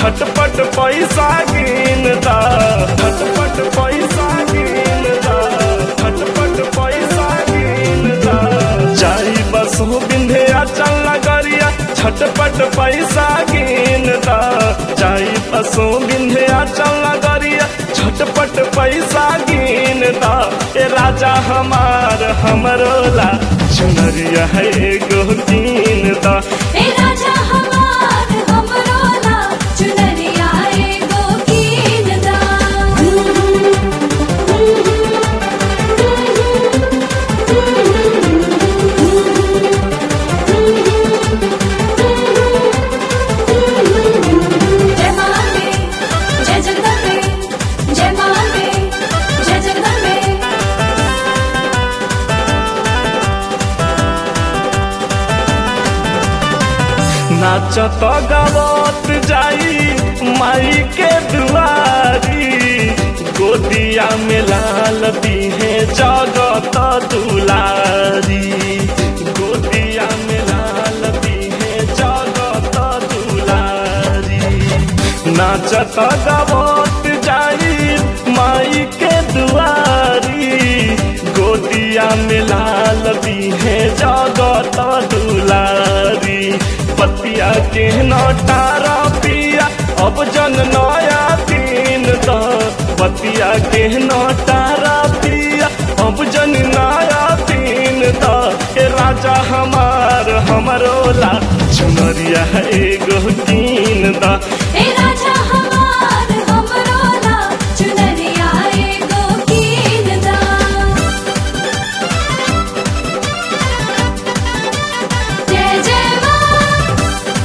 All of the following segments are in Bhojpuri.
झटपट पैसा गिन दा झटपट पैसा गिन दा झटपट पैसा गिन दा जाई बसो बिंधिया चल नगरिया झटपट पैसा गिन दा जाई बसो बिंधिया चल नगरिया झटपट पैसा गिन दा ए राजा हमार हमरो ला चुनरिया है एगो कीन दा ए राजा हमार हमरो ला चुनरिया एगो कीन दा जय माते जय जगदम्बे जय माते जय जगदम्बे नाचत गावत जाई माई के दुआरी गोदिया में लाल दीहे जगत दुलारी गोदिया में लाल दीहे जगत दुलारी नाचत गावत जाई माई के दुआरी गोदिया में लाल दीहे जगत दुलारी पतिया के नटारा पिया अब जन नया दिन द पतिया के नटारा पिया अब जन नया दिन द ए राजा हमार हमरो ला चुनरिया एगो कीन द ए राजा हमार हमरो ला चुनरिया एगो कीन दा जय जय मां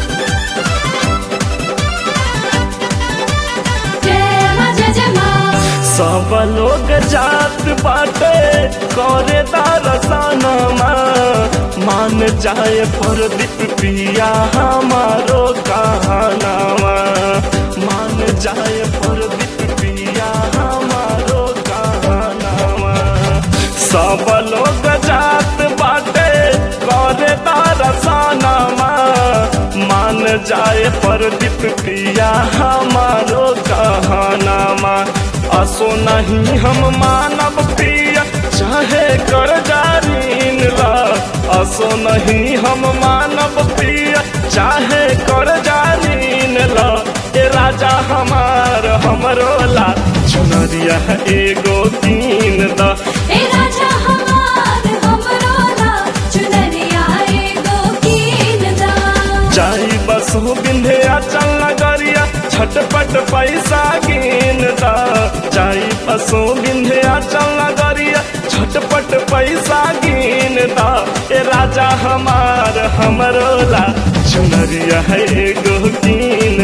जय मां जय जय मां सब लोग जात बाटे करे दरसनमा मान जाए प्रदीप पिया हमारो कहानावा मान जाए प्रदीप पिया हमारो कहानावा सब लोग जात बाटे करे दरसनमा मान जाए प्रदीप पिया हमारो कहानामा असो नहीं हम मानव पिया चाहे कर जारीन ला असो नहीं हम मानव पिया चाहे कर जारीन ला ए राजा हमार हमरो ला चुनरिया एगो कीन दा ए राजा हमार हमरो ला चुनरिया एगो कीन दा जाई बसो बिंधिया चल नगरिया झटपट पैसा गिन दा जाई बसो बिंधिया चल नगरिया झटपट पैसा गिन दा ए राजा हमार हमरो ला चुनरिया है एगो कीन